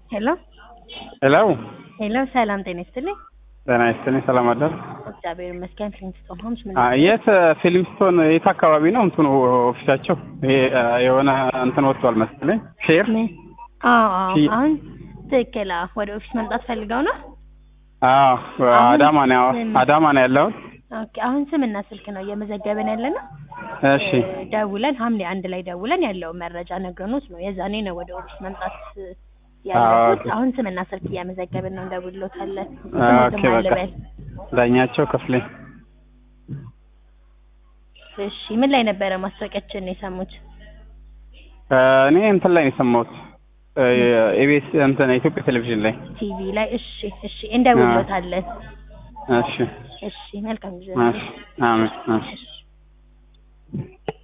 ሄሎ ሄሎ ሄሎ፣ ሰላም ጤና ይስጥልኝ። ጤና ይስጥልኝ። ሰላም አደር። እግዚአብሔር ይመስገን። ፍሊንስቶን ሆምስ ምን አ የት ፊልምስቶን የት አካባቢ ነው እንትኑ ኦፊሳቸው? ይሄ አ፣ የሆነ እንትን ወጥቷል መሰለኝ ሼር። ምን? አዎ አዎ፣ ሺ- አሁን ትክክል። አዎ፣ ወደ ኦፊስ መምጣት ፈልገው ነው። አዎ አሁን አዳማ ነው ምን? አዳማ ነው ያለሁት። ኦኬ፣ አሁን ስምና ስልክ ነው እየመዘገብን ያለ ነው። እሺ እ፣ ደውለን ሐምሌ አንድ ላይ ደውለን ያለውን መረጃ ነግረኖት ነው የዛኔ ነው ወደ ኦፊስ መምጣት እ፣ ያለበት። ኦኬ። አሁን ስምና ስልክ እያመዘገብን ነው፣ እንደውልሎታለን። ኦኬ በቃ ዳኛቸው ክፍሌ። እሺ፣ ምን ላይ ነበረ ማስታወቂያችን ነው የሰሙት? እ፣ እኔ እንትን ላይ ነው የሰማሁት ኤቢኤስ እንትን የኢትዮጵያ ቴሌቪዥን ላይ። ቲቪ ላይ። እሺ እሺ፣ እንደውልሎታለን። እሺ እሺ፣ መልካም ጊዜ። እሺ አሜን እሺ እሺ